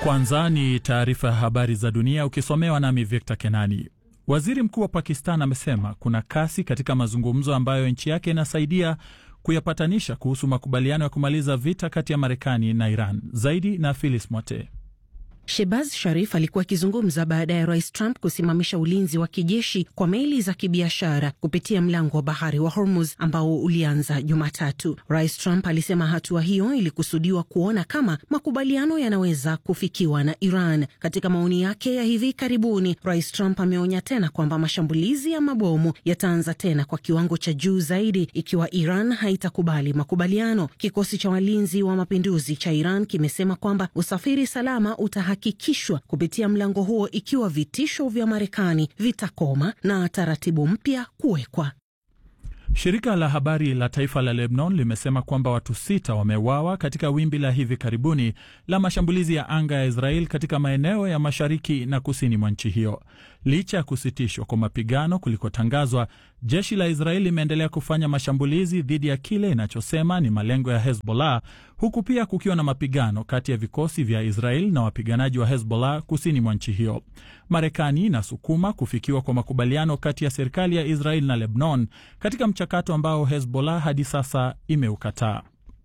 Kwanza ni taarifa ya habari za dunia ukisomewa nami Victor Kenani. Waziri mkuu wa Pakistan amesema kuna kasi katika mazungumzo ambayo nchi yake inasaidia kuyapatanisha kuhusu makubaliano ya kumaliza vita kati ya Marekani na Iran. Zaidi na Philis Mote. Shebaz Sharif alikuwa akizungumza baada ya rais Trump kusimamisha ulinzi wa kijeshi kwa meli za kibiashara kupitia mlango wa bahari wa Hormuz ambao ulianza Jumatatu. Rais Trump alisema hatua hiyo ilikusudiwa kuona kama makubaliano yanaweza kufikiwa na Iran. Katika maoni yake ya hivi karibuni, rais Trump ameonya tena kwamba mashambulizi ya mabomu yataanza tena kwa kiwango cha juu zaidi ikiwa Iran haitakubali makubaliano. Kikosi cha walinzi wa mapinduzi cha Iran kimesema kwamba usafiri salama uta hakikishwa kupitia mlango huo ikiwa vitisho vya Marekani vitakoma na taratibu mpya kuwekwa. Shirika la habari la taifa la Lebanon limesema kwamba watu sita wameuawa katika wimbi la hivi karibuni la mashambulizi ya anga ya Israel katika maeneo ya mashariki na kusini mwa nchi hiyo. Licha ya kusitishwa kwa mapigano kulikotangazwa, jeshi la Israel limeendelea kufanya mashambulizi dhidi ya kile inachosema ni malengo ya Hezbollah, huku pia kukiwa na mapigano kati ya vikosi vya Israel na wapiganaji wa Hezbollah kusini mwa nchi hiyo. Marekani inasukuma kufikiwa kwa makubaliano kati ya serikali ya Israel na Lebanon katika mchakato ambao Hezbollah hadi sasa imeukataa.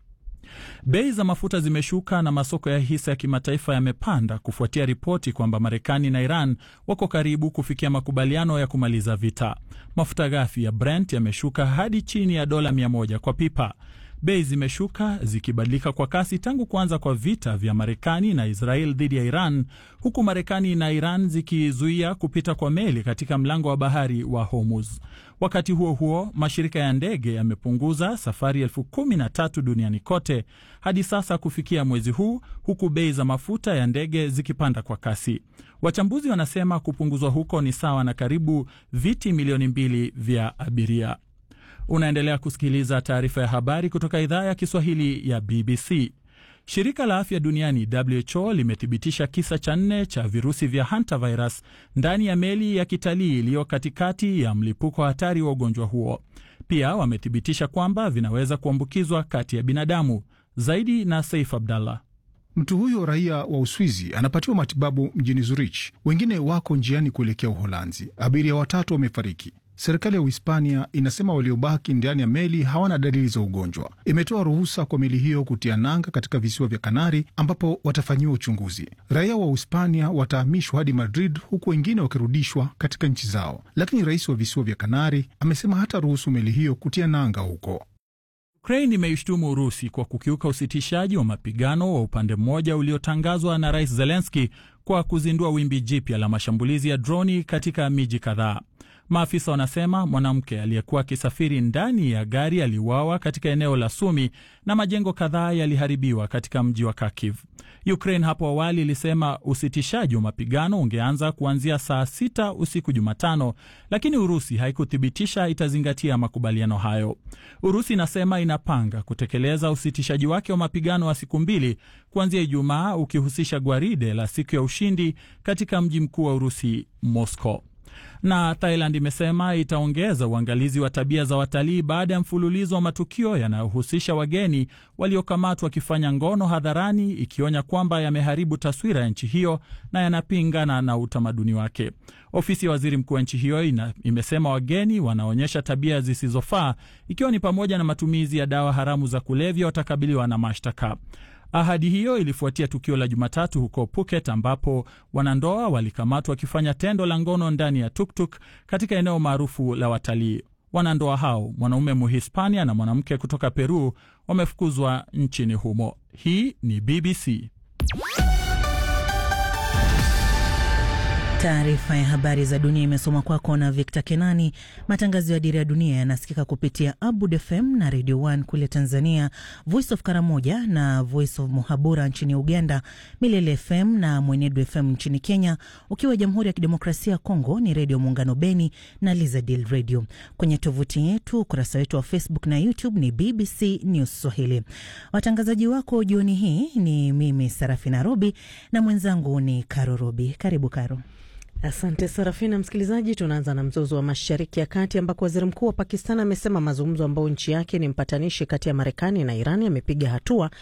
Bei za mafuta zimeshuka na masoko ya hisa ya kimataifa yamepanda kufuatia ripoti kwamba Marekani na Iran wako karibu kufikia makubaliano ya kumaliza vita. Mafuta ghafi ya Brent yameshuka hadi chini ya dola 100 kwa pipa. Bei zimeshuka zikibadilika kwa kasi tangu kuanza kwa vita vya Marekani na Israel dhidi ya Iran, huku Marekani na Iran zikizuia kupita kwa meli katika mlango wa bahari wa Hormuz. Wakati huo huo, mashirika ya ndege yamepunguza safari elfu kumi na tatu duniani kote hadi sasa kufikia mwezi huu, huku bei za mafuta ya ndege zikipanda kwa kasi. Wachambuzi wanasema kupunguzwa huko ni sawa na karibu viti milioni mbili vya abiria. Unaendelea kusikiliza taarifa ya habari kutoka idhaa ya Kiswahili ya BBC. Shirika la afya duniani WHO limethibitisha kisa cha nne cha virusi vya hantavirus ndani ya meli ya kitalii iliyo katikati ya mlipuko hatari wa ugonjwa huo. Pia wamethibitisha kwamba vinaweza kuambukizwa kati ya binadamu. Zaidi na Saif Abdallah. Mtu huyo raia wa Uswizi anapatiwa matibabu mjini Zurich, wengine wako njiani kuelekea Uholanzi. Abiria watatu wamefariki. Serikali ya Uhispania inasema waliobaki ndani ya meli hawana dalili za ugonjwa. Imetoa ruhusa kwa meli hiyo kutia nanga katika visiwa vya Kanari ambapo watafanyiwa uchunguzi. Raia wa Uhispania watahamishwa hadi Madrid, huku wengine wakirudishwa katika nchi zao, lakini rais wa visiwa vya Kanari amesema hata ruhusu meli hiyo kutia nanga huko. Ukraine imeishtumu Urusi kwa kukiuka usitishaji wa mapigano wa upande mmoja uliotangazwa na Rais Zelenski kwa kuzindua wimbi jipya la mashambulizi ya droni katika miji kadhaa. Maafisa wanasema mwanamke aliyekuwa akisafiri ndani ya gari aliuawa katika eneo la Sumi na majengo kadhaa yaliharibiwa katika mji wa Kharkiv. Ukraine hapo awali ilisema usitishaji wa mapigano ungeanza kuanzia saa sita usiku Jumatano, lakini Urusi haikuthibitisha itazingatia makubaliano hayo. Urusi inasema inapanga kutekeleza usitishaji wake wa mapigano wa siku mbili kuanzia Ijumaa, ukihusisha gwaride la siku ya ushindi katika mji mkuu wa Urusi, Moscow na Thailand imesema itaongeza uangalizi wa tabia za watalii baada ya mfululizo wa matukio yanayohusisha wageni waliokamatwa wakifanya ngono hadharani, ikionya kwamba yameharibu taswira ya nchi hiyo na yanapingana na utamaduni wake. Ofisi ya waziri mkuu wa nchi hiyo ina, imesema wageni wanaonyesha tabia zisizofaa, ikiwa ni pamoja na matumizi ya dawa haramu za kulevya, watakabiliwa na mashtaka. Ahadi hiyo ilifuatia tukio la Jumatatu huko Phuket ambapo wanandoa walikamatwa wakifanya tendo la ngono ndani ya tuktuk katika eneo maarufu la watalii. Wanandoa hao, mwanaume Muhispania na mwanamke kutoka Peru, wamefukuzwa nchini humo. Hii ni BBC. Taarifa ya habari za dunia imesoma kwako na Victor Kenani. Matangazo ya Dira ya Dunia yanasikika kupitia Abud FM na Radio 1 kule Tanzania, Voice of Karamoja na Voice of Muhabura nchini Uganda, Milele FM na Mwenedu FM nchini Kenya. Ukiwa Jamhuri ya Kidemokrasia ya Kongo ni Redio Muungano Beni na Lizadil Radio. Kwenye tovuti yetu, ukurasa wetu wa Facebook na YouTube ni BBC News Swahili. Watangazaji wako jioni hii ni mimi Sarafina Robi na mwenzangu ni Karo Robi. Karibu Karo. Asante Sarafina. Msikilizaji, tunaanza na mzozo wa Mashariki ya Kati ambako waziri mkuu wa Pakistan amesema mazungumzo ambayo nchi yake ni mpatanishi kati ya Marekani na Iran yamepiga hatua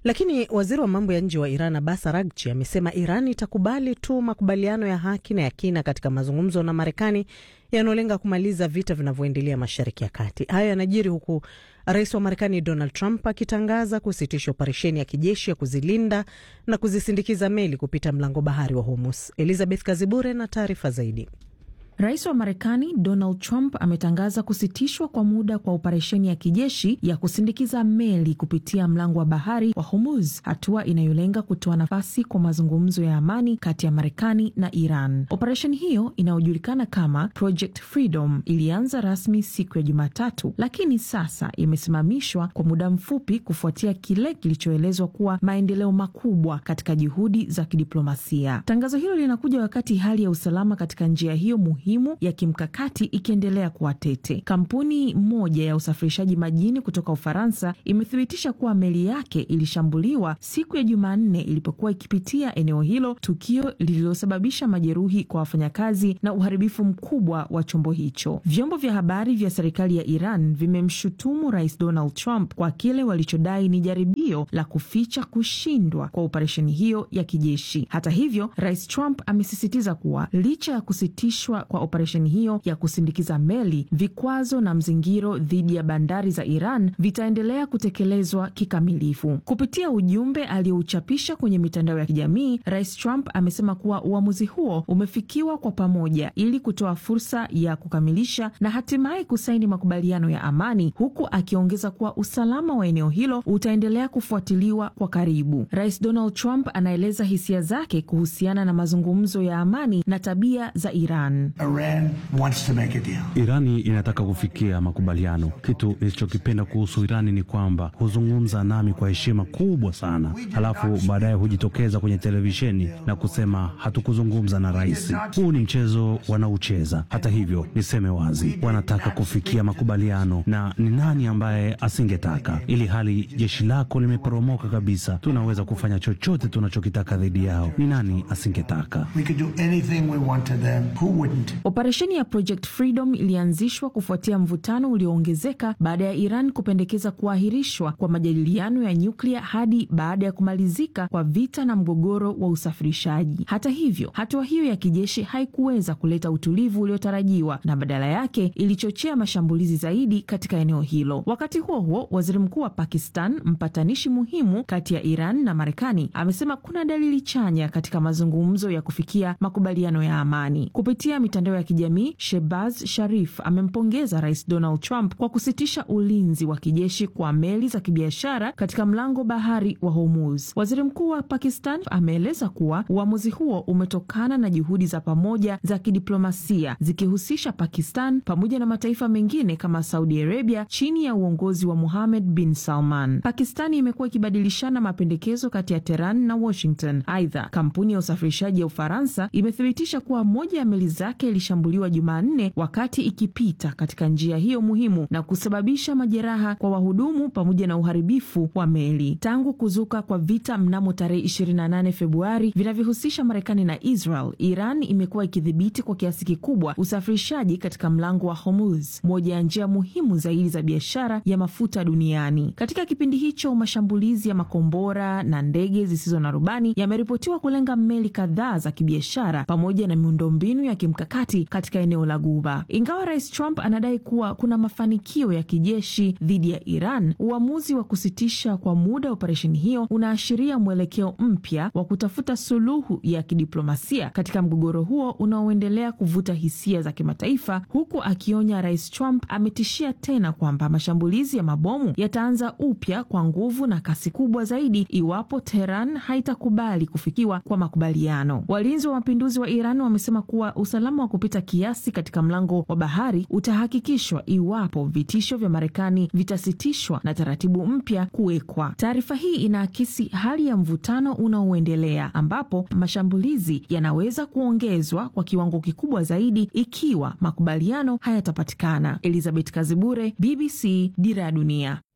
Lakini waziri wa mambo ya nje wa Iran Abbas Araghchi amesema Iran itakubali tu makubaliano ya haki na ya kina katika mazungumzo na Marekani yanayolenga kumaliza vita vinavyoendelea Mashariki ya Kati. Hayo yanajiri huku rais wa Marekani Donald Trump akitangaza kusitisha operesheni ya kijeshi ya kuzilinda na kuzisindikiza meli kupita mlango bahari wa Hormuz. Elizabeth Kazibure na taarifa zaidi. Rais wa Marekani Donald Trump ametangaza kusitishwa kwa muda kwa operesheni ya kijeshi ya kusindikiza meli kupitia mlango wa bahari wa Hormuz, hatua inayolenga kutoa nafasi kwa mazungumzo ya amani kati ya Marekani na Iran. Operesheni hiyo inayojulikana kama Project Freedom ilianza rasmi siku ya Jumatatu, lakini sasa imesimamishwa kwa muda mfupi kufuatia kile kilichoelezwa kuwa maendeleo makubwa katika juhudi za kidiplomasia. Tangazo hilo linakuja wakati hali ya usalama katika njia hiyo muhimu ya kimkakati ikiendelea kuwa tete. Kampuni moja ya usafirishaji majini kutoka Ufaransa imethibitisha kuwa meli yake ilishambuliwa siku ya Jumanne ilipokuwa ikipitia eneo hilo, tukio lililosababisha majeruhi kwa wafanyakazi na uharibifu mkubwa wa chombo hicho. Vyombo vya habari vya serikali ya Iran vimemshutumu Rais Donald Trump kwa kile walichodai ni jaribio la kuficha kushindwa kwa operesheni hiyo ya kijeshi. Hata hivyo, Rais Trump amesisitiza kuwa licha ya kusitishwa kwa operesheni hiyo ya kusindikiza meli, vikwazo na mzingiro dhidi ya bandari za Iran vitaendelea kutekelezwa kikamilifu. Kupitia ujumbe aliyouchapisha kwenye mitandao ya kijamii, Rais Trump amesema kuwa uamuzi huo umefikiwa kwa pamoja ili kutoa fursa ya kukamilisha na hatimaye kusaini makubaliano ya amani, huku akiongeza kuwa usalama wa eneo hilo utaendelea kufuatiliwa kwa karibu. Rais Donald Trump anaeleza hisia zake kuhusiana na mazungumzo ya amani na tabia za Iran. Iran wants to make a deal. Irani inataka kufikia makubaliano. Kitu nilichokipenda kuhusu Irani ni kwamba huzungumza nami kwa heshima kubwa sana, halafu baadaye hujitokeza kwenye televisheni na kusema hatukuzungumza na rais. Huu ni mchezo wanaocheza. Hata hivyo, niseme wazi, wanataka kufikia makubaliano, na ni nani ambaye asingetaka? Ili hali jeshi lako limeporomoka kabisa, tunaweza kufanya chochote tunachokitaka dhidi yao. Ni nani asingetaka? We could do anything we want to them. Who wouldn't? Operesheni ya Project Freedom ilianzishwa kufuatia mvutano ulioongezeka baada ya Iran kupendekeza kuahirishwa kwa majadiliano ya nyuklia hadi baada ya kumalizika kwa vita na mgogoro wa usafirishaji. Hata hivyo, hatua hiyo ya kijeshi haikuweza kuleta utulivu uliotarajiwa na badala yake ilichochea mashambulizi zaidi katika eneo hilo. Wakati huo huo, waziri mkuu wa Pakistan, mpatanishi muhimu kati ya Iran na Marekani, amesema kuna dalili chanya katika mazungumzo ya kufikia makubaliano ya amani. Kupitia mitandao ya kijamii, Shehbaz Sharif amempongeza Rais Donald Trump kwa kusitisha ulinzi wa kijeshi kwa meli za kibiashara katika mlango bahari wa Hormuz. Waziri mkuu wa Pakistan ameeleza kuwa uamuzi huo umetokana na juhudi za pamoja za kidiplomasia zikihusisha Pakistan pamoja na mataifa mengine kama Saudi Arabia chini ya uongozi wa Mohammed bin Salman. Pakistani imekuwa ikibadilishana mapendekezo kati ya Tehran na Washington. Aidha, kampuni ya usafirishaji ya Ufaransa imethibitisha kuwa moja ya meli zake ilishambuliwa Jumanne wakati ikipita katika njia hiyo muhimu na kusababisha majeraha kwa wahudumu pamoja na uharibifu wa meli. Tangu kuzuka kwa vita mnamo tarehe 28 Februari vinavyohusisha Marekani na Israel, Iran imekuwa ikidhibiti kwa kiasi kikubwa usafirishaji katika mlango wa Hormuz, moja ya njia muhimu zaidi za biashara ya mafuta duniani. Katika kipindi hicho, mashambulizi ya makombora na ndege zisizo na rubani yameripotiwa kulenga meli kadhaa za kibiashara pamoja na miundombinu ya kimkakati katika eneo la Guba. Ingawa Rais Trump anadai kuwa kuna mafanikio ya kijeshi dhidi ya Iran, uamuzi wa kusitisha kwa muda operesheni hiyo unaashiria mwelekeo mpya wa kutafuta suluhu ya kidiplomasia katika mgogoro huo unaoendelea kuvuta hisia za kimataifa, huku akionya Rais Trump ametishia tena kwamba mashambulizi ya mabomu yataanza upya kwa nguvu na kasi kubwa zaidi iwapo Teheran haitakubali kufikiwa kwa makubaliano. Walinzi wa mapinduzi wa Iran wamesema kuwa usalama wa kupita kiasi katika mlango wa bahari utahakikishwa iwapo vitisho vya Marekani vitasitishwa na taratibu mpya kuwekwa. Taarifa hii inaakisi hali ya mvutano unaoendelea ambapo mashambulizi yanaweza kuongezwa kwa kiwango kikubwa zaidi ikiwa makubaliano hayatapatikana. Elizabeth Kazibure, BBC, Dira ya Dunia.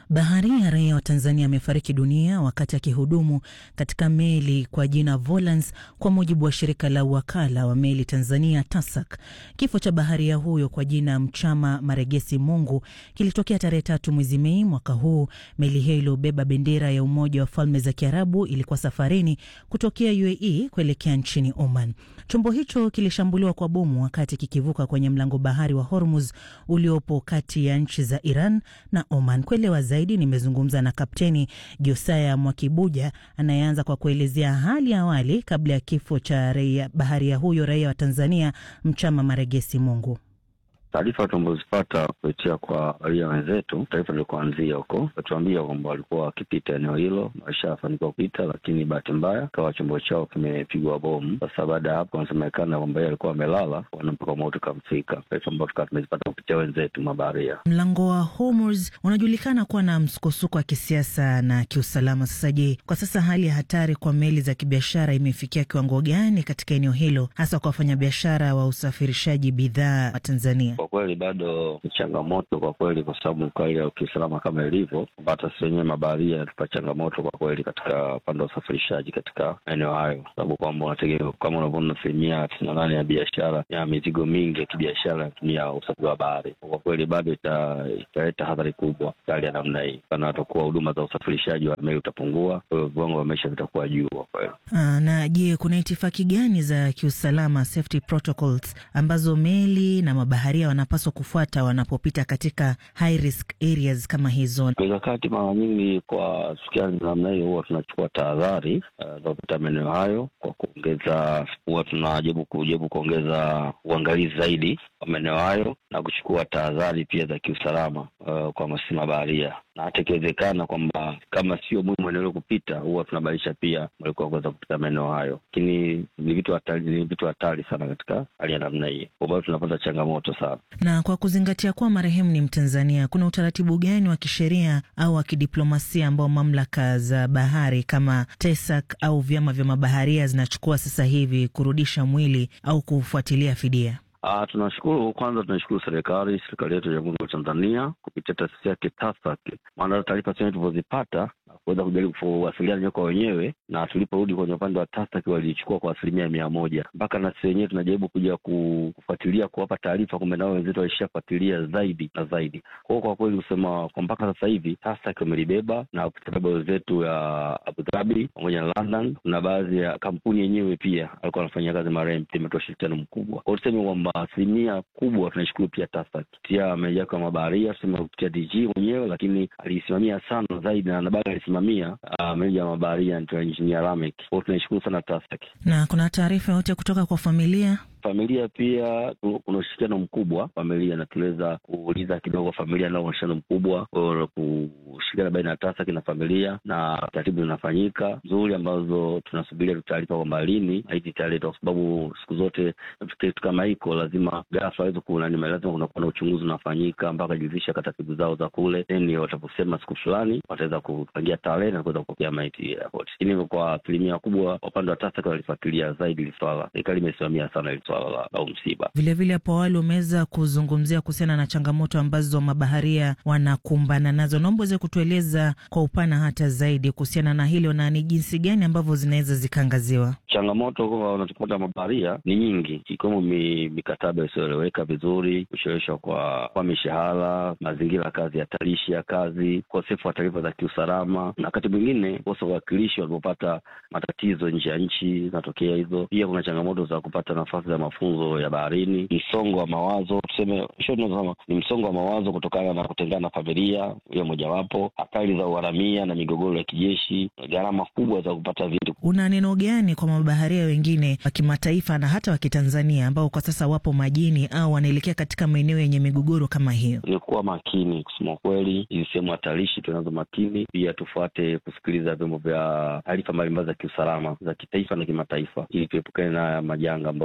Baharia raia wa Tanzania amefariki dunia wakati akihudumu katika meli kwa jina Volans, kwa mujibu wa shirika la uwakala wa meli Tanzania TASAC. Kifo cha baharia huyo kwa jina Mchama Maregesi Mungu kilitokea tarehe tatu mwezi Mei mwaka huu. Meli hiyo iliyobeba bendera ya Umoja wa Falme za Kiarabu ilikuwa safarini kutokea UAE kuelekea nchini Oman. Chombo hicho kilishambuliwa kwa bomu wakati kikivuka kwenye mlango bahari wa Hormuz uliopo kati ya nchi za Iran na Oman. Kuelewa zaidi, nimezungumza na Kapteni Josaya Mwakibuja anayeanza kwa kuelezea hali ya awali kabla ya kifo cha raia baharia huyo raia wa Tanzania Mchama Maregesi Mungu. Taarifa tumezipata kupitia kwa raia wenzetu, taarifa ilikuanzia huko, watuambia kwamba walikuwa wakipita eneo hilo, walishafanikiwa kupita, lakini bahati mbaya kawa chombo chao kimepigwa bomu. Sasa baada ya hapo, wanasemekana kwamba yeye alikuwa amelala, wana mpaka moto ukamfika. Taarifa ambayo tukawa tumezipata kupitia wenzetu mabaharia. Mlango wa Hormuz unajulikana kuwa na msukosuko wa kisiasa na kiusalama. Sasa je, kwa sasa hali ya hatari kwa meli za kibiashara imefikia kiwango gani katika eneo hilo, hasa kwa wafanyabiashara wa usafirishaji bidhaa wa Tanzania? Kwa kweli bado ni changamoto kwa kweli, kwa sababu hali ya kiusalama kama ilivyo, hata sisi wenyewe mabaharia tupa changamoto kwa kweli katika upande wa usafirishaji katika maeneo hayo, sababu kwamba unategemea kama unavyoona, asilimia tisini na nane ya biashara ya mizigo mingi ya kibiashara inatumia usafiri wa bahari. Kwa kweli bado italeta hadhari kubwa hali ya namna hii, kana watakuwa huduma za usafirishaji wa meli utapungua, kwa hiyo viwango vya maisha vitakuwa juu kwa kweli. Na je, kuna itifaki gani za kiusalama safety protocols ambazo meli na mabaharia wanapaswa kufuata wanapopita katika high risk areas kama hizo? Mikakati mara nyingi kwa sikia namna hiyo, huwa tunachukua tahadhari za kupita maeneo hayo kwa kuongeza, huwa tunajaribu kujaribu kuongeza uangalizi zaidi wa maeneo hayo na kuchukua tahadhari pia za kiusalama uh, kwa masisi mabaharia na hata ikiwezekana kwamba kama sio muhimu eneo kupita, huwa tunabadilisha pia mwelekeo kuweza kupita maeneo hayo, lakini ni vitu hatari, ni vitu hatari sana katika hali ya namna hii, kwa bado tunapata changamoto sana. Na kwa kuzingatia kuwa marehemu ni Mtanzania, kuna utaratibu gani wa kisheria au wa kidiplomasia ambao mamlaka za bahari kama TESAC au vyama vya mabaharia zinachukua sasa hivi kurudisha mwili au kufuatilia fidia? Uh, tunashukuru kwanza, tunashukuru serikali serikali yetu ya Jamhuri ya Tanzania kupitia taasisi yake TASAC, maana taarifa zenyewe tulivyozipata kuweza kujaribu kuwasiliana kwa wenyewe, na tuliporudi kwenye upande wa TASAC walichukua kwa asilimia mia moja. Mpaka na sisi wenyewe tunajaribu kuja kufuatilia, kuwapa taarifa, kumbe nao wenzetu walishafuatilia zaidi na zaidi. Kwa hiyo kwa kweli kusema kwa mpaka sasa hivi TASAC wamelibeba na kutabeba wenzetu ya Abu Dhabi pamoja na London, na baadhi ya kampuni yenyewe pia alikuwa anafanyia kazi marehemu, pia imetoa ushirikiano mkubwa. Kwa hiyo tuseme kwamba asilimia kubwa tunashukuru pia TASAC kupitia meneja wake wa mabaharia, tuseme kupitia DG mwenyewe, lakini alisimamia sana zaidi na bado alisimamia uh, meneja wa mabaharia Engineer Lamek. Kwa hiyo tunaishukuru sana TASAC. Na kuna taarifa yote kutoka kwa familia? Familia pia kuna ushirikiano mkubwa. Familia na tuliweza kuuliza kidogo, familia nao ushirikiano mkubwa, kushirikiana baina ya TASAC na familia, na taratibu zinafanyika nzuri ambazo tunasubiria tu taarifa kwamba lini hizi italetwa, kwa sababu siku zote kitu kama hiko lazima ghafla aweze kunani, lazima kunakuwa na uchunguzi unafanyika mpaka jiridhisha taratibu zao za kule, then wataposema siku fulani wataweza kupangia tarehe na kuweza kupokea maiti airport. Lakini kwa asilimia kubwa upande wa TASAC walifuatilia zaidi hili swala, serikali imesimamia sana hili swala la, la msiba. Vilevile hapo awali umeweza kuzungumzia kuhusiana na changamoto ambazo mabaharia wanakumbana nazo. Naomba uweze kutueleza kwa upana hata zaidi kuhusiana na hilo na ni jinsi gani ambavyo zinaweza zikaangaziwa. Changamoto wanazopata mabaharia ni nyingi, ikiwemo mikataba isiyoeleweka vizuri, kucheleweshwa kwa, kwa mishahara, mazingira ya kazi hatarishi ya kazi, ukosefu wa taarifa za kiusalama, na wakati mwingine kosa uwakilishi walipopata matatizo nje ya nchi zinatokea hizo. Pia kuna changamoto za kupata nafasi za mafunzo ya baharini, msongo wa mawazo, tuseme tunasema ni msongo wa mawazo kutokana na kutengana na familia, hiyo mojawapo, hatari za uharamia na migogoro ya kijeshi, gharama kubwa za kupata vitu. Una neno gani kwa mabaharia wengine wa kimataifa na hata wa Kitanzania ambao kwa sasa wapo majini au wanaelekea katika maeneo yenye migogoro kama hiyo? Ni kuwa makini, kusema kweli, hizi sehemu hatarishi tunazo makini, pia tufuate kusikiliza vyombo vya taarifa mbalimbali za kiusalama za kitaifa na kimataifa, ili tuepukane na majanga ambayo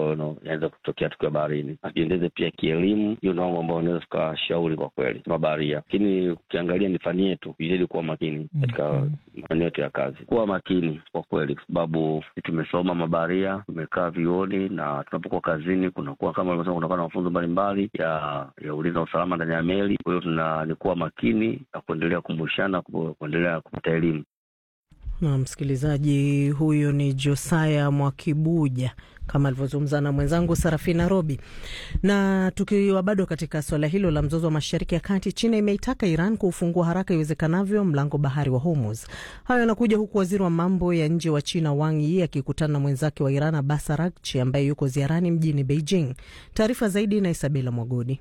inaweza kutokea tukiwa baharini, ajiendeze pia kielimu. Hiyo ndio mambo ambayo unaweza tukashauri kwa kweli kama baharia, lakini ukiangalia ni fani yetu, izidi kuwa makini katika maeneo yetu ya kazi, kuwa makini kwa kweli, kwa sababu tumesoma mabaharia, tumekaa vioni na tunapokuwa kazini kunakuwa kama ulivyosema, kunakuwa na mafunzo mbalimbali ya ya ulinzi na usalama ndani ya meli. Kwa hiyo tuna ni kuwa makini na kuendelea kukumbushana, kuendelea kupata elimu. Na msikilizaji huyo ni Josaya Mwakibuja kama alivyozungumza na mwenzangu Sarafina Robi. Na tukiwa bado katika suala hilo la mzozo wa Mashariki ya Kati, China imeitaka Iran kuufungua haraka iwezekanavyo mlango bahari wa Hormuz. Hayo yanakuja huku waziri wa mambo ya nje wa China Wang Yi akikutana na mwenzake wa Iran Abbas Araghchi ambaye yuko ziarani mjini Beijing. Taarifa zaidi na Isabela Mwagodi.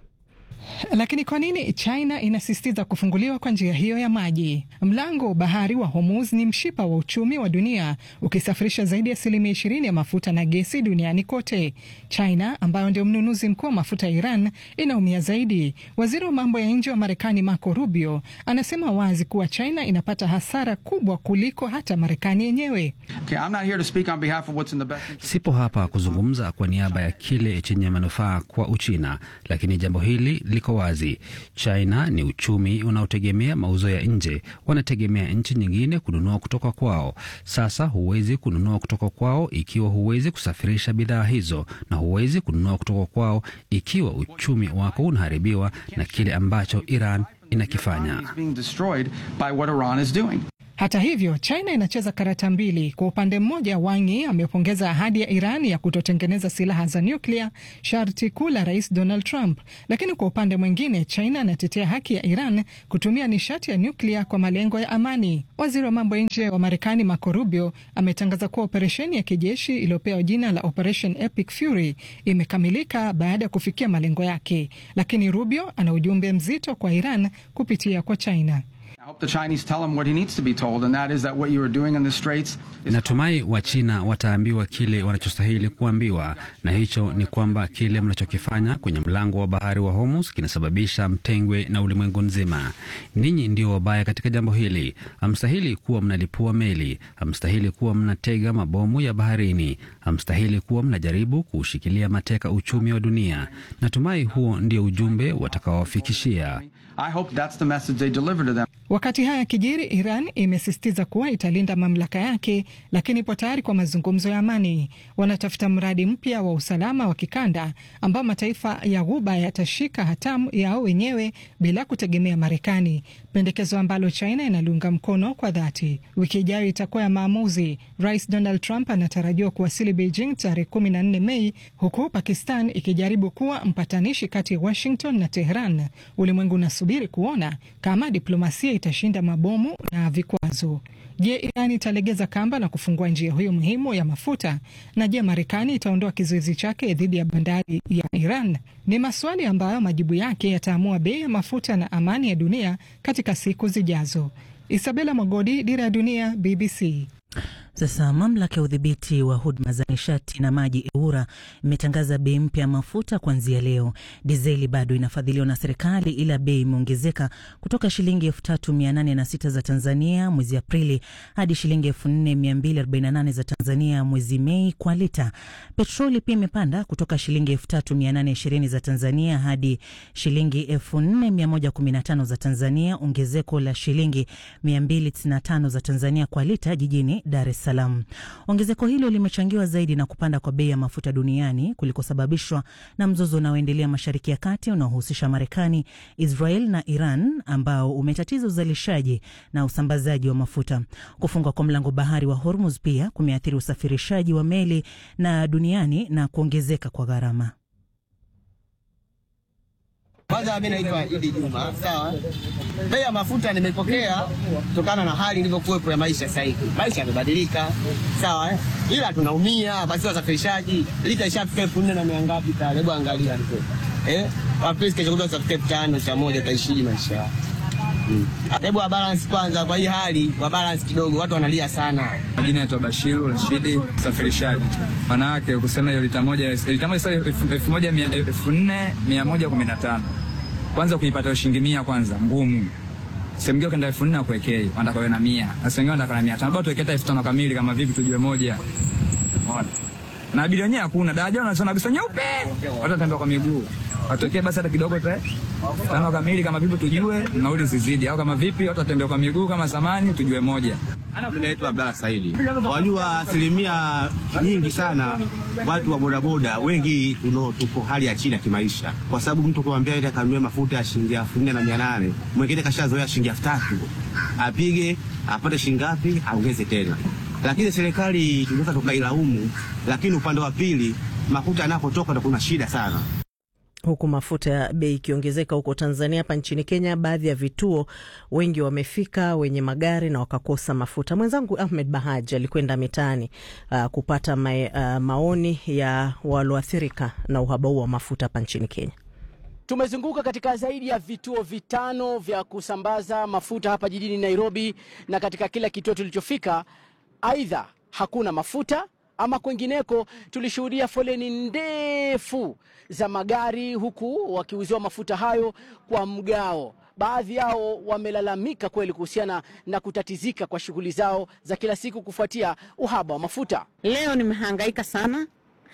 Lakini kwa nini China inasisitiza kufunguliwa kwa njia hiyo ya maji? Mlango wa bahari wa Hormuz ni mshipa wa uchumi wa dunia ukisafirisha zaidi ya asilimia ishirini ya mafuta na gesi duniani kote. China ambayo ndio mnunuzi mkuu wa mafuta ya Iran inaumia zaidi. Waziri wa mambo ya nje wa Marekani Marco Rubio anasema wazi kuwa China inapata hasara kubwa kuliko hata Marekani yenyewe. Okay, I'm not here to speak on behalf of what's in the best interest. Sipo hapa kuzungumza kwa niaba ya kile chenye manufaa kwa Uchina, lakini jambo hili liko wazi. China ni uchumi unaotegemea mauzo ya nje, wanategemea nchi nyingine kununua kutoka kwao. Sasa huwezi kununua kutoka kwao ikiwa huwezi kusafirisha bidhaa hizo, na huwezi kununua kutoka kwao ikiwa uchumi wako unaharibiwa na kile ambacho Iran inakifanya. It's being destroyed by what Iran is doing. Hata hivyo, China inacheza karata mbili. Kwa upande mmoja, Wangi amepongeza ahadi ya Iran ya kutotengeneza silaha za nyuklia, sharti kuu la Rais Donald Trump. Lakini kwa upande mwingine, China anatetea haki ya Iran kutumia nishati ya nyuklia kwa malengo ya amani. Waziri wa mambo ya nje wa Marekani Marco Rubio ametangaza kuwa operesheni ya kijeshi iliyopewa jina la Operation Epic Fury imekamilika baada ya kufikia malengo yake, lakini Rubio ana ujumbe mzito kwa Iran kupitia kwa China. I hope the Chinese tell him what he needs to be told, and that is that what you are doing in the Straits is Natumai Wachina wataambiwa kile wanachostahili kuambiwa, na hicho ni kwamba kile mnachokifanya kwenye mlango wa bahari wa Hormuz kinasababisha mtengwe na ulimwengu nzima. Ninyi ndio wabaya katika jambo hili. Hamstahili kuwa mnalipua meli, hamstahili kuwa mnatega mabomu ya baharini, hamstahili kuwa mnajaribu kuushikilia mateka uchumi wa dunia. Natumai huo ndio ujumbe watakawafikishia. I hope that's the message they deliver to them. Wakati haya kijiri, Iran imesisitiza kuwa italinda mamlaka yake, lakini ipo tayari kwa mazungumzo ya amani. Wanatafuta mradi mpya wa usalama wa kikanda ambao mataifa ya Ghuba yatashika hatamu yao wenyewe bila kutegemea Marekani, pendekezo ambalo China inaliunga mkono kwa dhati. Wiki ijayo itakuwa ya maamuzi. Rais Donald Trump anatarajiwa kuwasili Beijing tarehe 14 Mei, huku Pakistan ikijaribu kuwa mpatanishi kati ya Washington na Tehran. Ulimwengu unasubiri kuona kama diplomasia itashinda mabomu na vikwazo. Je, Iran italegeza kamba na kufungua njia hiyo muhimu ya mafuta? Na je, Marekani itaondoa kizuizi chake dhidi ya bandari ya Iran? Ni maswali ambayo majibu yake yataamua bei ya mafuta na amani ya dunia katika siku zijazo. Isabela Mwagodi, Dira ya Dunia, BBC. Sasa mamlaka ya udhibiti wa huduma za nishati na maji EWURA imetangaza bei mpya ya mafuta kuanzia leo. Dizeli bado inafadhiliwa na serikali, ila bei imeongezeka kutoka shilingi elfu tatu mia nane na sita za Tanzania mwezi Aprili hadi shilingi elfu nne mia mbili arobaini na nane za Tanzania mwezi Mei kwa lita. Petroli pia imepanda kutoka shilingi elfu tatu mia nane ishirini za Tanzania hadi shilingi elfu nne mia moja kumi na tano za Tanzania, ongezeko la shilingi mia mbili tisini na tano za Tanzania kwa lita jijini Dar es Salaam. Ongezeko hilo limechangiwa zaidi na kupanda kwa bei ya mafuta duniani kulikosababishwa na mzozo unaoendelea Mashariki ya Kati unaohusisha Marekani, Israel na Iran ambao umetatiza uzalishaji na usambazaji wa mafuta. Kufungwa kwa mlango bahari wa Hormuz pia kumeathiri usafirishaji wa meli na duniani na kuongezeka kwa gharama. Kwanza mimi naitwa Idi Juma, sawa. Bei ya mafuta nimepokea kutokana na hali ilivyokuwepo ya maisha sasa hivi. Maisha yamebadilika, sawa eh? Ila tunaumia basi wasafirishaji. Lita ishafika elfu nne na mia ngapi pale? Hebu angalia ndio. Eh? Wapesi kesho kutwa usafike elfu tano cha moja taishiji maisha yao. Mm. Hebu wa balance kwanza kwa hii hali, wa balance kidogo watu wanalia sana. Majina naitwa Bashiru Rashidi, msafirishaji. Maana yake kusema hiyo lita moja lita moja sasa elfu elfu moja mia elfu nne mia moja kumi na tano kwanza kuipata shilingi mia kwanza ngumu. Sehemu ngine kenda elfu nne akuwekei, wanataka wewe na mia. Sasa wengine wanataka na mia tano. Bado tuweketa elfu tano kamili kama vipi tujue moja. Umeona? na abiria wenyewe hakuna daraja, wanasema kabisa nyeupe, watu watembea kwa miguu, watokee basi hata kidogo tu tano kamili, kama vipi tujue nauli zizidi, au kama vipi watu watembea kwa miguu kama zamani, tujue moja. Naitwa Abdalla Saidi. Wajua, asilimia nyingi sana watu wa bodaboda wengi tuno tuko hali ya chini ya kimaisha, kwa sababu mtu kumwambia ile kanunue mafuta ya shilingi elfu nne na mia nane mwingine kashazoea shilingi elfu tatu apige apate shilingi ngapi aongeze tena. Lakini serikali tunaweza tukailaumu, lakini upande wa pili mafuta yanapotoka ndo kuna shida sana huku mafuta ya bei ikiongezeka huko Tanzania. Hapa nchini Kenya, baadhi ya vituo wengi wamefika wenye magari na wakakosa mafuta. Mwenzangu Ahmed Bahaj alikwenda mitaani uh, kupata ma, uh, maoni ya walioathirika na uhaba huu wa mafuta hapa nchini Kenya. Tumezunguka katika zaidi ya vituo vitano vya kusambaza mafuta hapa jijini Nairobi, na katika kila kituo tulichofika, aidha hakuna mafuta ama kwengineko tulishuhudia foleni ndefu za magari huku wakiuziwa mafuta hayo kwa mgao. Baadhi yao wamelalamika kweli kuhusiana na kutatizika kwa shughuli zao za kila siku kufuatia uhaba wa mafuta. Leo nimehangaika sana,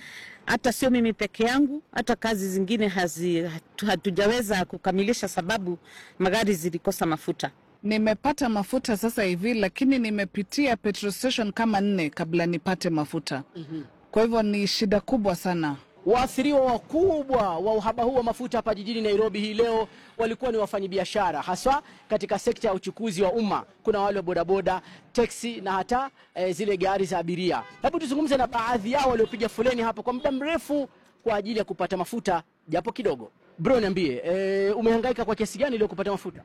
hata sio mimi peke yangu, hata kazi zingine hazi, hatujaweza kukamilisha sababu magari zilikosa mafuta. Nimepata mafuta sasa hivi, lakini nimepitia petrol station kama nne kabla nipate mafuta. mm-hmm. Kwa hivyo ni shida kubwa sana. Waathiriwa wakubwa wa uhaba huu wa mafuta hapa jijini Nairobi hii leo walikuwa ni wafanyabiashara, haswa katika sekta ya uchukuzi wa umma. Kuna wale wa bodaboda, teksi na hata e, zile gari za abiria. Hebu tuzungumze na baadhi yao waliopiga foleni hapa kwa muda mrefu kwa ajili ya kupata mafuta japo kidogo. Bro, niambie, e, umehangaika kwa kiasi gani leo kupata mafuta?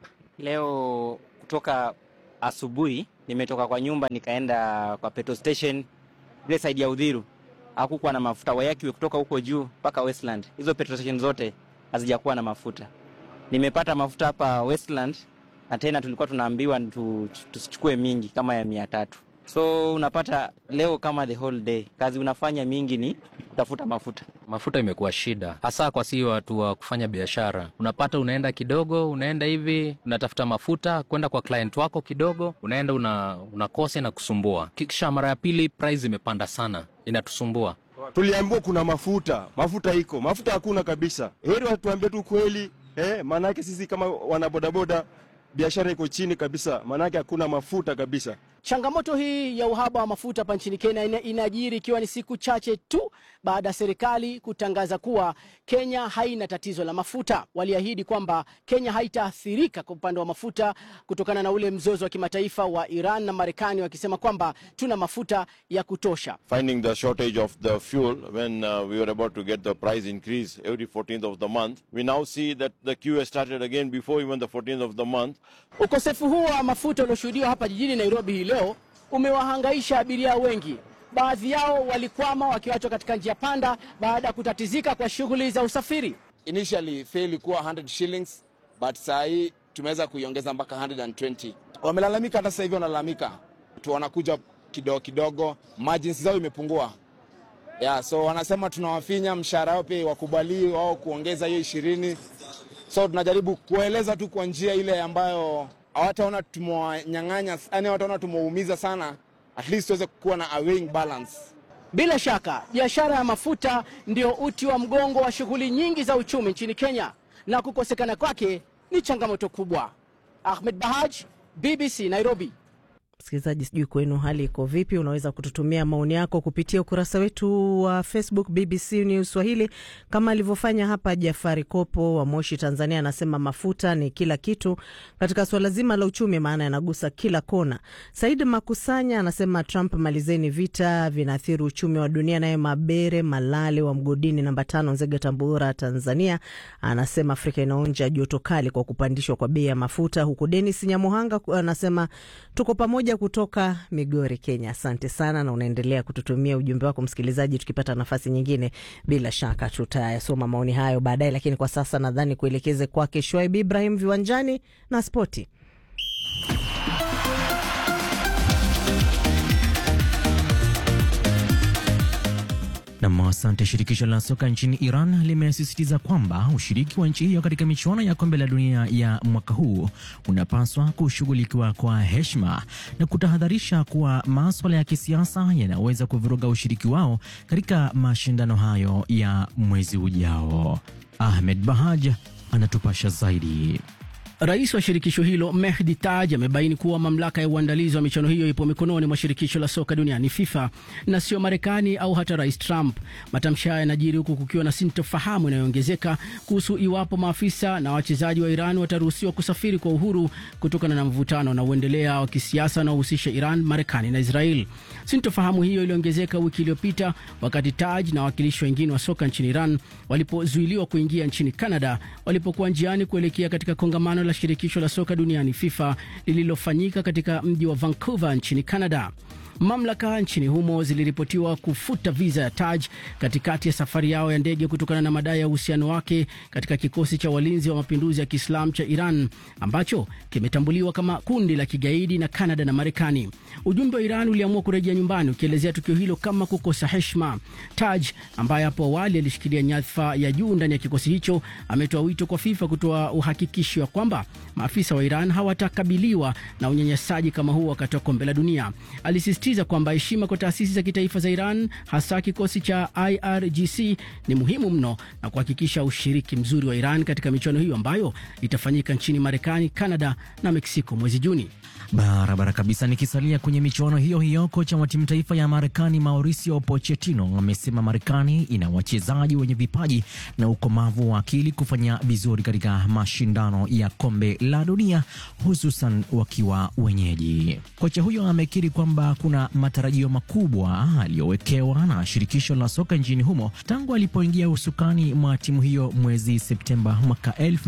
Leo kutoka asubuhi nimetoka kwa nyumba nikaenda kwa petrol station ile side ya Udhiru, hakukuwa na mafuta. Wayakiwe kutoka huko juu mpaka Westland, hizo petrol station zote hazijakuwa na mafuta. Nimepata mafuta hapa Westland, na tena tulikuwa tunaambiwa tusichukue mingi kama ya mia tatu. So unapata leo kama the whole day kazi unafanya mingi ni kutafuta mafuta. Mafuta imekuwa shida, hasa kwa si watu wa kufanya biashara. Unapata unaenda kidogo, unaenda hivi, unatafuta mafuta kwenda kwa client wako kidogo, unaenda una, unakosa na kusumbua, kisha mara ya pili price imepanda sana, inatusumbua. Tuliambiwa kuna mafuta, mafuta iko, mafuta hakuna kabisa. Heri watuambie tu kweli eh, maanake sisi kama wanabodaboda biashara iko chini kabisa, maanake hakuna mafuta kabisa. Changamoto hii ya uhaba wa mafuta hapa nchini Kenya ina, inajiri ikiwa ni siku chache tu baada ya serikali kutangaza kuwa Kenya haina tatizo la mafuta. Waliahidi kwamba Kenya haitaathirika kwa upande wa mafuta kutokana na ule mzozo wa kimataifa wa Iran na Marekani, wakisema kwamba tuna mafuta ya kutosha. Finding the shortage of the fuel when uh, we were about to get the price increase every 14th of the month, we now see that the queue has started again before even the 14th of the month. Ukosefu huo wa mafuta ulioshuhudiwa hapa jijini Nairobi hii leo umewahangaisha abiria wengi. Baadhi yao walikwama wakiwachwa katika njia panda baada ya kutatizika kwa shughuli za usafiri. Initially fare ilikuwa 100 shillings but saa hii tumeweza kuiongeza mpaka 120. Wamelalamika, hata sasa hivi wanalalamika tu, wanakuja kidogo kidogo, margins zao imepungua. Yeah, so wanasema tunawafinya mshahara wao pia wakubali wao kuongeza hiyo ishirini. So tunajaribu kueleza tu kwa njia ile ambayo hawataona tumewanyang'anya, yani hawataona tumewaumiza sana, at least tuweze kuwa na a weighing balance. Bila shaka biashara ya mafuta ndio uti wa mgongo wa shughuli nyingi za uchumi nchini Kenya, na kukosekana kwake ni changamoto kubwa. Ahmed Bahaj, BBC Nairobi. Msikilizaji, sijui kwenu hali iko vipi? Unaweza kututumia maoni yako kupitia ukurasa wetu wa Facebook BBC News Swahili, kama alivyofanya hapa Jafari Kopo wa Moshi, Tanzania. Anasema mafuta ni kila kitu katika suala zima la uchumi, maana yanagusa kila kona. Said Makusanya anasema Trump, malizeni vita, vinaathiri uchumi wa dunia. Naye Mabere Malale wa Mgodini namba tano, Nzega, Tabora, Tanzania, anasema Afrika inaonja joto kali kwa kupandishwa kwa bei ya mafuta, huku Denis Nyamuhanga anasema tuko pamoja kutoka Migori, Kenya. Asante sana, na unaendelea kututumia ujumbe wako msikilizaji. Tukipata nafasi nyingine, bila shaka tutayasoma maoni hayo baadaye, lakini kwa sasa nadhani kuelekeze kwake Shwaib Ibrahim viwanjani na spoti. Nam, asante. Shirikisho la soka nchini Iran limesisitiza kwamba ushiriki wa nchi hiyo katika michuano ya kombe la dunia ya mwaka huu unapaswa kushughulikiwa kwa heshima na kutahadharisha kuwa maswala ya kisiasa yanaweza kuvuruga ushiriki wao katika mashindano hayo ya mwezi ujao. Ahmed Bahaj anatupasha zaidi. Rais wa shirikisho hilo Mehdi Taj amebaini kuwa mamlaka ya uandalizi wa michuano hiyo ipo mikononi mwa shirikisho la soka duniani FIFA na sio Marekani au hata Rais Trump. Matamshi haya yanajiri huku kukiwa na sintofahamu inayoongezeka kuhusu iwapo maafisa na wachezaji wa Iran wataruhusiwa kusafiri kwa uhuru kutokana na mvutano na uendelea wa kisiasa unaohusisha Iran, Marekani na Israel. Sintofahamu hiyo iliongezeka wiki iliyopita wakati Taj na wawakilishi wengine wa soka nchini Iran walipozuiliwa kuingia nchini Canada walipokuwa njiani kuelekea katika kongamano la shirikisho la soka duniani FIFA lililofanyika katika mji wa Vancouver nchini Canada. Mamlaka nchini humo ziliripotiwa kufuta viza ya Taj katikati ya safari yao ya ndege kutokana na madai ya uhusiano wake katika kikosi cha walinzi wa mapinduzi ya Kiislamu cha Iran ambacho kimetambuliwa kama kundi la kigaidi na Kanada na Marekani. Ujumbe wa Iran uliamua kurejea nyumbani ukielezea tukio hilo kama kukosa heshima. Taj ambaye hapo awali alishikilia nyadhifa ya juu ndani ya kikosi hicho ametoa wito kwa FIFA kutoa uhakikisho wa kwamba maafisa wa Iran hawatakabiliwa na unyanyasaji kama huo wakati wa kombe la dunia. Alisisitiza kwamba heshima kwa taasisi za kitaifa za Iran, hasa kikosi cha IRGC ni muhimu mno na kuhakikisha ushiriki mzuri wa Iran katika michuano hiyo ambayo itafanyika nchini Marekani, Kanada na Meksiko mwezi Juni. Barabara kabisa. Nikisalia kwenye michuano hiyo hiyo, kocha wa timu taifa ya Marekani Mauricio Pochettino amesema Marekani ina wachezaji wenye vipaji na ukomavu wa akili kufanya vizuri katika mashindano ya kombe la dunia, hususan wakiwa wenyeji. Kocha huyo amekiri kwamba kuna matarajio makubwa aliyowekewa na shirikisho la soka nchini humo tangu alipoingia usukani mwa timu hiyo mwezi Septemba mwaka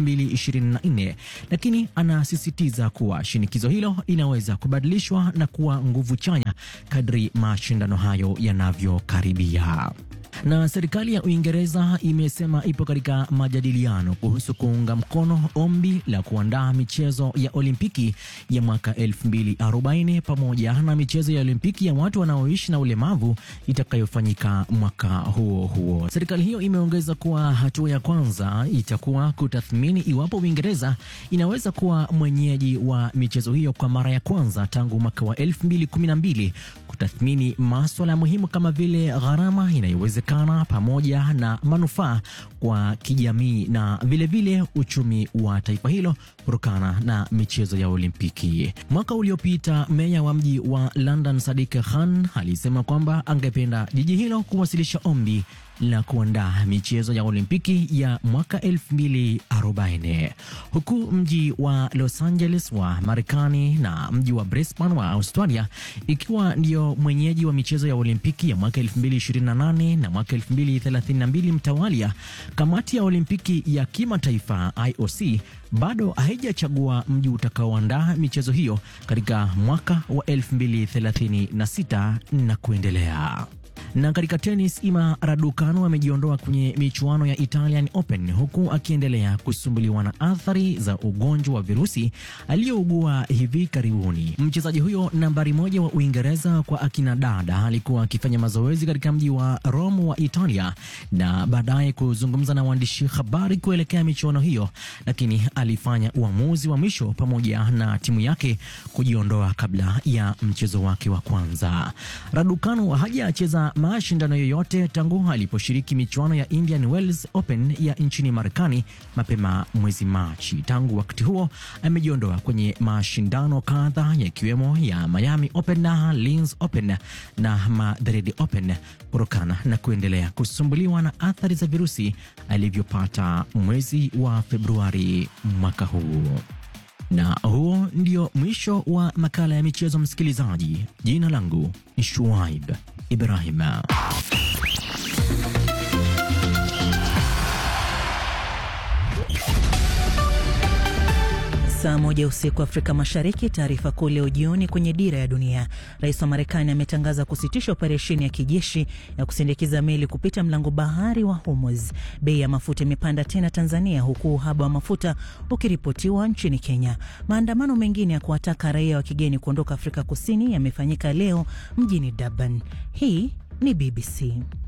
2024, lakini anasisitiza kuwa shinikizo hilo inaweza kubadilishwa na kuwa nguvu chanya kadri mashindano hayo yanavyokaribia. Na serikali ya Uingereza imesema ipo katika majadiliano kuhusu kuunga mkono ombi la kuandaa michezo ya Olimpiki ya mwaka 2040 pamoja na michezo ya Olimpiki ya watu wanaoishi na ulemavu itakayofanyika mwaka huo huo. Serikali hiyo imeongeza kuwa hatua ya kwanza itakuwa kutathmini iwapo Uingereza inaweza kuwa mwenyeji wa michezo hiyo kwa mara ya kwanza tangu mwaka wa 2012, kutathmini maswala muhimu kama vile gharama inayowezekana pamoja na manufaa kwa kijamii na vilevile vile uchumi wa taifa hilo kutokana na michezo ya Olimpiki. Mwaka uliopita meya wa mji wa London Sadiq Khan alisema kwamba angependa jiji hilo kuwasilisha ombi la kuandaa michezo ya Olimpiki ya mwaka 2040 huku mji wa Los Angeles wa Marekani na mji wa Brisbane wa Australia ikiwa ndio mwenyeji wa michezo ya Olimpiki ya mwaka 2028 na mwaka 2032 mtawalia. Kamati ya Olimpiki ya kimataifa IOC bado haijachagua mji utakaoandaa michezo hiyo katika mwaka wa 2036 na kuendelea. Na katika tenis, Ima Raducanu amejiondoa kwenye michuano ya Italian Open huku akiendelea kusumbuliwa na athari za ugonjwa wa virusi aliyougua hivi karibuni. Mchezaji huyo nambari moja wa Uingereza kwa akina dada alikuwa akifanya mazoezi katika mji wa Rome wa Italia na baadaye kuzungumza na waandishi habari kuelekea michuano hiyo, lakini alifanya uamuzi wa mwisho pamoja na timu yake kujiondoa kabla ya mchezo wake wa kwanza. Raducanu hajacheza mashindano yoyote tangu aliposhiriki michuano ya Indian Wells Open ya nchini Marekani mapema mwezi Machi. Tangu wakati huo amejiondoa kwenye mashindano kadhaa yakiwemo ya Miami Open na Linz Open na Madrid Open kutokana na kuendelea kusumbuliwa na athari za virusi alivyopata mwezi wa Februari mwaka huu. Na huo ndio mwisho wa makala ya michezo, msikilizaji. Jina langu ni Shuaib Ibrahim. Saa moja usiku Afrika Mashariki. Taarifa kuu leo jioni kwenye Dira ya Dunia. Rais wa Marekani ametangaza kusitisha operesheni ya kijeshi ya kusindikiza meli kupita mlango bahari wa Hormuz. Bei ya mafuta imepanda tena Tanzania, huku uhaba wa mafuta ukiripotiwa nchini Kenya. Maandamano mengine ya kuwataka raia wa kigeni kuondoka Afrika Kusini yamefanyika leo mjini Durban. Hii ni BBC.